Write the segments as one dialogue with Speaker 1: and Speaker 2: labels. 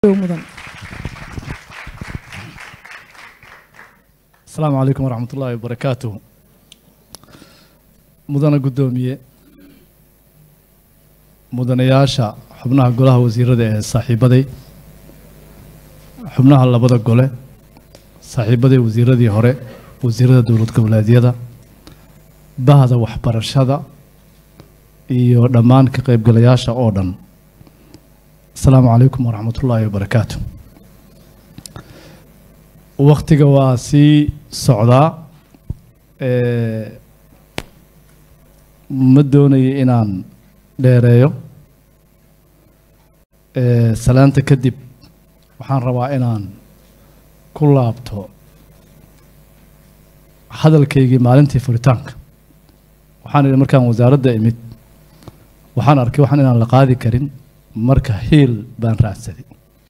Speaker 1: mudan
Speaker 2: asalaamu calaykum waraxmat ullaahi wabarakaatuh mudana guddoomiye mudanayaasha xubnaha golaha wasiirada ee saaxiibaday xubnaha labada gole saaxiibaday wasiiradii hore wasiirada dowlad goboleedyada bahda waxbarashada iyo dhammaan ka qaybgalayaasha oo dhan asalaamu calaykum waraxmat ullaahi wabarakaatu waktiga waa sii socdaa ee, ma doonayo inaan dheereeyo ee, salaanta kadib waxaan rabaa inaan ku laabto hadalkaygii maalintii furitaanka waxaan idhi markaan wasaaradda imid waxaan arkay waxaan inaan la qaadi karin marka hiil baan raadsaday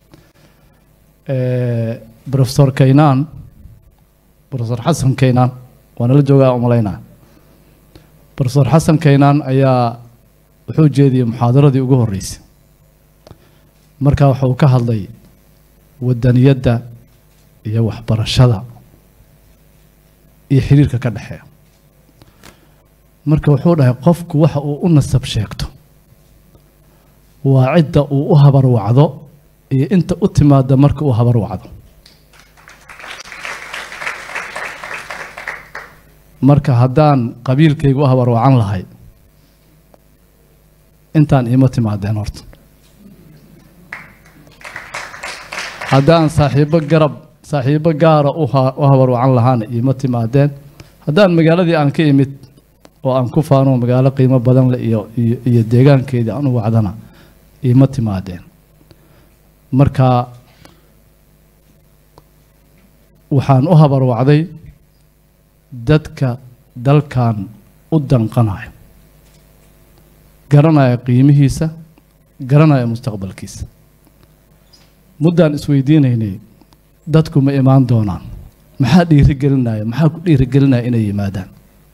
Speaker 2: Eh, professor kaynaan professor xasan kaynaan waa nala joogaa umalaynaa professor xasan kaynaan ayaa wuxuu jeediyey muxaadaradii ugu horreysay markaa waxa uu ka hadlay wadaniyadda iyo waxbarashada iyo xiriirka ka dhexeeya marka wuxuu dhahay qofku waxa uu u nasab sheegto waa cidda uu u habarwacdo iyo inta u timaada marka uu habarwacdo marka haddaan qabiilkayga u habarwacan lahay intaan iima timaadeen horta haddaan saaxiibo garab saaxiibo gaara u ha- u habarwacan lahaana iima timaadeen haddaan magaaladii aan ka imid oo aan ku faano magaalo qiimo badan leh iyo iyo iyo deegaankeedii aan u wacdana iima timaadeen marka waxaan u habarwacday dadka dalkan u danqanayo garanaya qiimihiisa garanaya mustaqbalkiisa muddaan isweydiinaynay dadku ma imaan doonaan maxaa dhiirigelinaya maxaa ku dhiirigelinaya inay yimaadaan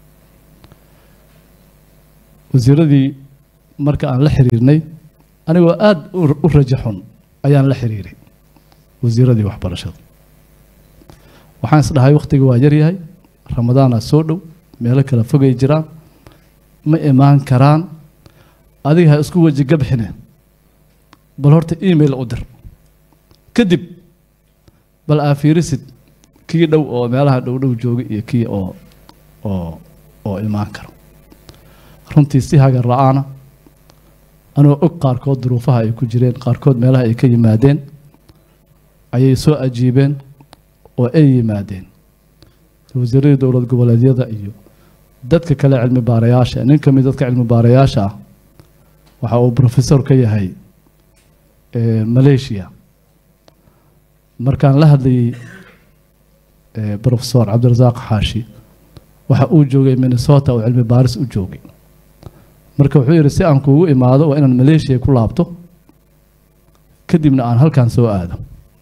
Speaker 2: wasiiradii marka aan la xiriirnay anigoo aada u u rajo xun ayaan la xiriiray wasiiradii waxbarashada waxaan isdhahay wakhtiga waa yaryahay ramadaanaa soo dhow meelo kala fogay jiraan ma imaan karaan adiga ha isku weji gabxine bal horta email u dir kadib bal aa fiirisid kii dhow oo meelaha dhow dhow joogay iyo kii oo oo oo imaan karo runtii si hagar la-aana anoo og qaarkood duruufaha ay ku jireen qaarkood meelaha ay ka yimaadeen ayay soo ajiibeen oo ay yimaadeen wasiiradii dowlad goboleedyada iyo dadka kale cilmi baarayaasha nin ka mid dadka cilmi baarayaasha ah waxa uu professor ka yahay eh, malaysia markaan la hadlayay eh, professor cabdirasaaq xaashi waxa uu joogay minnesota oo cilmi baaris u joogay marka wuxuu yidhi si aan kuugu imaado waa inaan malaysia ku laabto kadibna aan halkan soo aado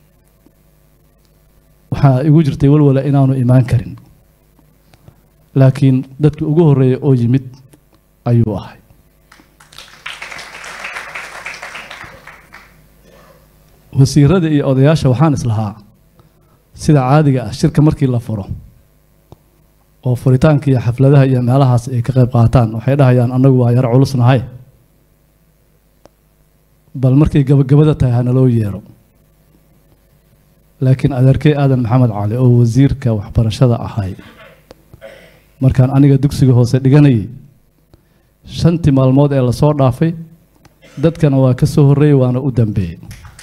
Speaker 2: waxaa igu jirtay walwala inaanu imaan karin laakiin dadkii ugu horreeya oo yimid ayuu ahay wasiirada iyo odayaasha waxaan islahaa sida caadiga ah shirka markii la furo oo furitaanka iyo xafladaha iyo meelahaas ay ka qayb qaataan waxay dhahayaan annagu waa yar culusnahay bal markay gabagabada tahay hanaloo yeero laakiin adeerkey aadan maxamed cali oo wasiirka waxbarashada ahay markaan aniga dugsiga hoose dhiganayay shantii maalmood ee lasoo dhaafay dadkana waa ka soo horreeyey waana u dambeeyey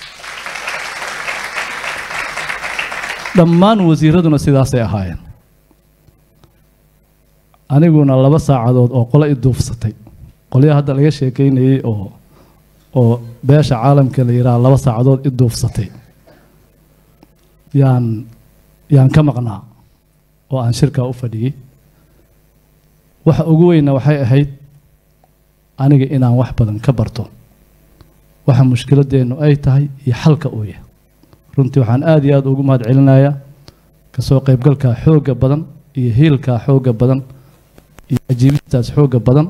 Speaker 2: dhammaan wasiiraduna sidaasay ahaayeen aniguna laba saacadood oo qole i duufsatay qolyaha hadda laga sheekeynayey oo oo beesha caalamka la yidhaha laba saacadood i duufsatay yaan yaan ka maqnaa oo aan shirkaa u fadhiyey waxa ugu weyna waxay ahayd aniga inaan wax badan ka barto waxa mushkiladeennu ay tahay iyo xalka uu yahay runtii waxaan aada iyo aada ugu mahad celinayaa kasoo qaybgalkaa xoogga badan iyo hiilkaa xoogga badan iyo ajiibistaas xoogga badan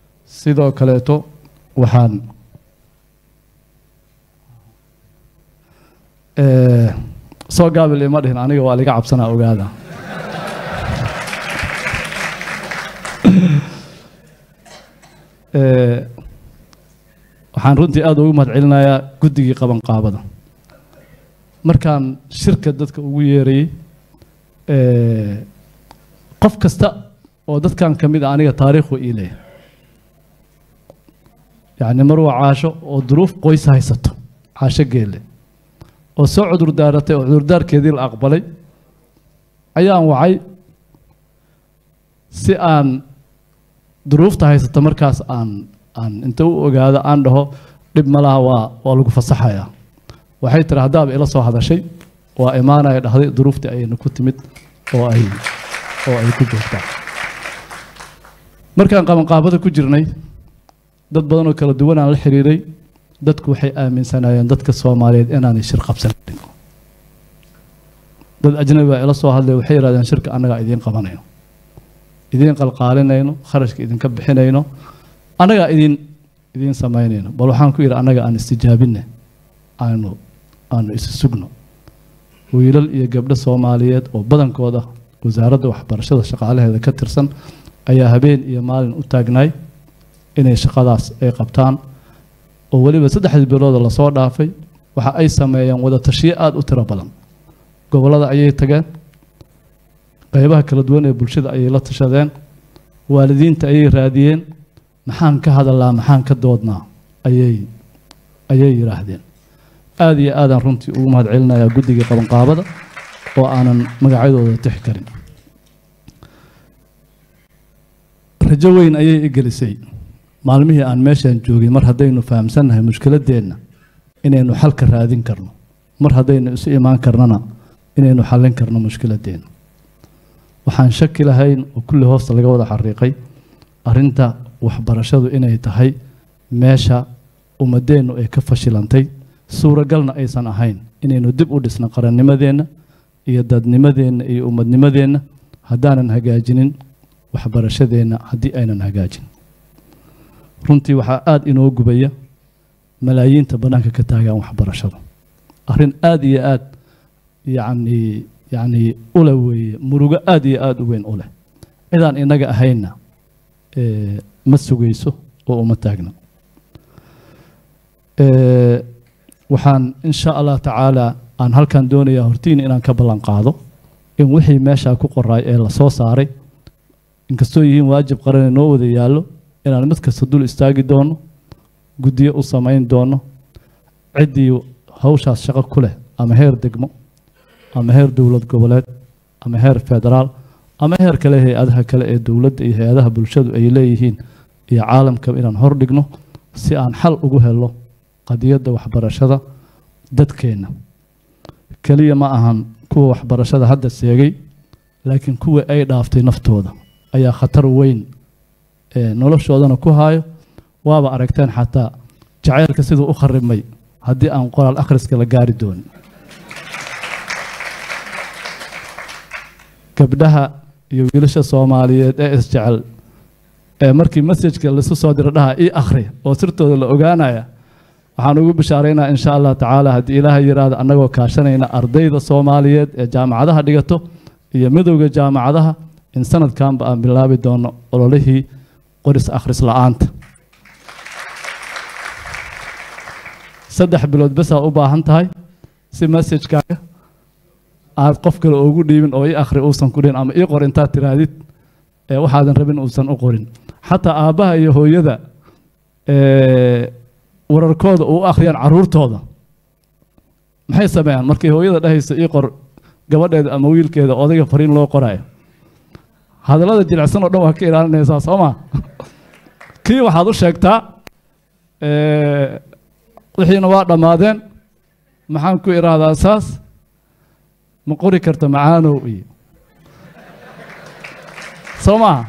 Speaker 2: sidoo kaleeto waxaan Eh, soo gaabil ima dhihin aniga waa liga cabsanaa ogaada Eh, waxaan runtii aada ugu mahad celinayaa guddigii qabanqaabada markaan shirka dadka ugu yeerayey eh, qof kasta oo dadkan ka mid a aniga taariikhu ii leeyahay yacni mar waa caasho oo duruuf qoys haysato caasho geelle oo soo cudur daaratay oo cudurdaarkeedii la aqbalay ayaan wacay si aan duruufta haysata markaas aan aan inta u ogaado aan dhaho dhib ma laha waa waa lagu fasaxayaa waxay tiri haddaaba ila soo hadashay waa imaanaya dhahday duruuftii ayayna ku timid oo ay oo ay ku joogtaa markaan qabanqaabada ku jirnay dad badan oo kala duwan aan la xiriiray dadku waxay aaminsanaayeen dadka soomaaliyeed inaanay shir qabsan karin dad ajnabi baa ila soo hadlay waxay yidhahdeen shirka annagaa idiin qabanayno idiin qalqaalinayno kharashka idinka bixinayno annagaa idin idiin samaynayno bal waxaan ku yidhi annaga aan istijaabinne aanu aanu isu sugno wiilal iyo gabdho soomaaliyeed oo badankooda wasaaradda waxbarashada shaqaalaheeda ka tirsan ayaa habeen iyo maalin u taagnaay inay shaqadaas ay qabtaan oo weliba saddexdii bilooda lasoo dhaafay waxa ay sameeyeen wada tashiyo aada u tiro badan gobollada ayay tageen qaybaha kala duwan ee bulshada ayay la tashadeen waalidiinta ayay raadiyeen maxaan ka hadalnaa maxaan ka doodnaa ayay ayay yidhaahdeen aada iyo aadaan runtii ugu mahad celinayaa guddigii qabanqaabada oo aanan magacyadooda tixi karin rajo weyn ayay i gelisay maalmihii aan meeshaan joogay mar haddaynu fahamsannahay mushkiladeenna inaynu xalka raadin karno mar haddaynu isu imaan karnana inaynu xallin karno mushkiladeenna waxaan shaki lahayn oo kulli hoosta laga wada xariiqay arrinta waxbarashadu inay tahay meesha ummadeennu ay ka fashilantay suuragalna aysan ahayn inaynu dib u dhisno qarannimadeenna iyo dadnimadeenna iyo ummadnimadeenna haddaanan hagaajinin waxbarashadeenna haddii aynan hagaajin runtii waxaa aada inoo gubaya malaayiinta bannaanka ka taagaan waxbarashada arrin aada iyo aad yacni yacni ule weeye murugo aada iyo aada u weyn u leh cidaan innaga ahaynna eh, ma sugayso oo uma taagna Eh, waxaan in sha allah tacaala aan halkan doonayaa hortiina inaan ka ballan qaado in wixii meeshaa ku qoraay ee la soo saaray inkastoo yihiin waajib qaran noo wada yaallo inaan mid kasta dul istaagi doono guddiyo u samayn doono ciddii hawshaas shaqo ku leh ama heer degmo ama heer dowlad goboleed ama heer federaal ama heer kale hay-adaha kale ee dowladda iyo hay-adaha bulshadu ay leeyihiin iyo caalamka inaan hor dhigno si aan xal ugu helo qadiyadda waxbarashada dadkeenna keliya ma ahan kuwa waxbarashada hadda seegay laakiin kuwa ay dhaaftay naftooda ayaa khatar weyn ee noloshoodana ku haayo waaba aragteen xataa jacaylka siduu u kharibmay haddii aan qoraal akhriska la gaari doonin gabdhaha iyo wiilasha soomaaliyeed ee isjecel ee markii masajka laisu soo diro dhaha ii akhri oo sirtooda la ogaanaya waxaan ugu bishaaraynaa insha allah tacaala haddii ilaaha yiraahdo annagoo kaashanayna ardayda soomaaliyeed ee jaamacadaha dhigato iyo midowda jaamacadaha in sanadkanba aan bilaabi doono ololihii qoris akhris la-aanta saddex bilood besaa u baahan tahay si masajkaaga aad qof kale ugu dhiibin oo ii akhri uusan ku dhihin ama ii qor intaad tiraadid ee waxaadan rabin uusan u qorin xataa aabbaha iyo hooyada ee, wararkooda u akhriyaan caruurtooda maxay sameeyaan markay hooyada dhahayso ii qor gabadheeda ama wiilkeeda odayga fariin loo qoraayo hadallada jilicsan oo dhan waa ka ilaalinaysaa soo ma kii waxaad u sheegtaa ee, wixiina waa dhammaadeen maxaan ku idhaahdaa saas ma qori karta macaanow iyo soo maha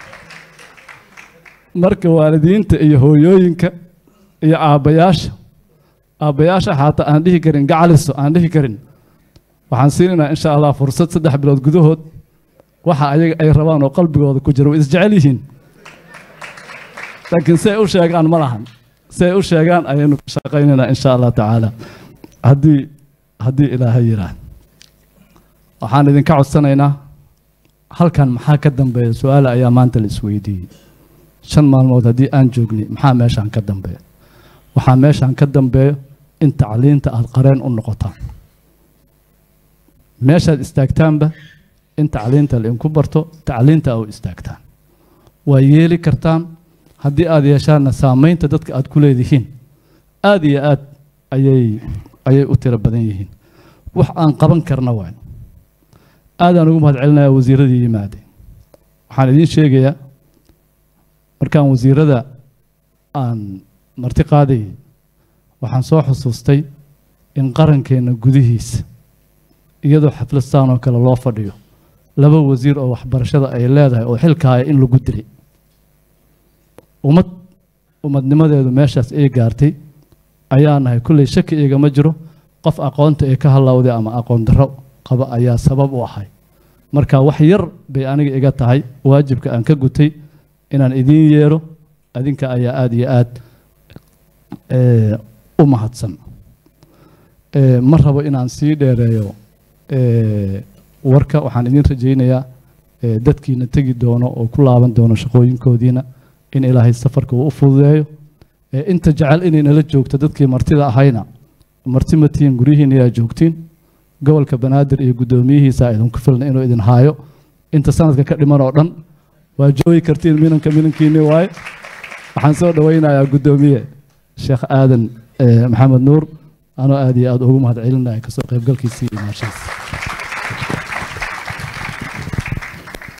Speaker 2: marka waalidiinta iyo hooyooyinka iyo aabbayaasha aabbayaasha xataa aan dhihi karin gacaliso aan dhihi karin waxaan siinaynaa insha allah fursad saddex bilood gudahood waxa ayaga ay rabaan oo qalbigooda ku jira way isjecel yihiin laakiin si ay u sheegaan ma lahan si ay u sheegaan ayaynu ka shaqaynaynaa insha allah tacaala haddii haddii ilaahay yidhaah waxaan idinka codsanaynaa halkan maxaa ka dambeeya su-aala ayaa maanta la isweydiiyey shan maalmood haddii aan joognay maxaa meeshaan ka dambeeya waxaa meeshaan ka dambeeyo in tacliinta aada qareen u noqotaan meeshaad istaagtaanba in tacliinta lainku barto tacliinta a u istaagtaan waa yeeli kartaan haddii aada yeeshaanna saamaynta dadka aada ku leedihiin aada iyo aad ayay ayay u tiro badan yihiin wax aan qaban karna waay aadaan ugu mahad celinayaa wasiiradii yimaade waxaan idiin sheegayaa markaan wasiirada aan marti qaadayay waxaan soo xusuustay in qarankeenna gudihiisa iyadoo xaflastaan oo kale loo fadhiyo laba wasiir oo waxbarashada ay leedahay oo xilka haya in lagu dilay ummad ummadnimadeedu meeshaas ay gaartay ayaa nahay kulley shaki igama jiro qof aqoonta ee ka hallawday ama aqoon darro qaba ayaa sabab u ahay marka wax yar bay aniga iga tahay waajibka aan ka gutay inaan idiin yeero adinka ayaa aada iyo aad u mahadsan ma rabo inaan sii dheereeyo warka waxaan idiin rajaynayaa dadkiina tegi doono oo ku laaban doono shaqooyinkoodiina in ilaahay safarka uu u fududeeyo inta jecel inay nala joogto dadkii martida ahayna marti ma tihiin guryihiina yaa joogtiin gobolka banaadir iyo guddoomiyihiisa idinku filna inuu idin haayo inta sanadka ka dhiman oo dhan waa joogi kartiin minanka minankiinni waaye waxaan soo dhowaynayaa guddoomiye sheekh aadan maxamed nuur anoo aad iyo aad ugu mahad celinaya kasoo qaybgalkiisii iyo maashiisa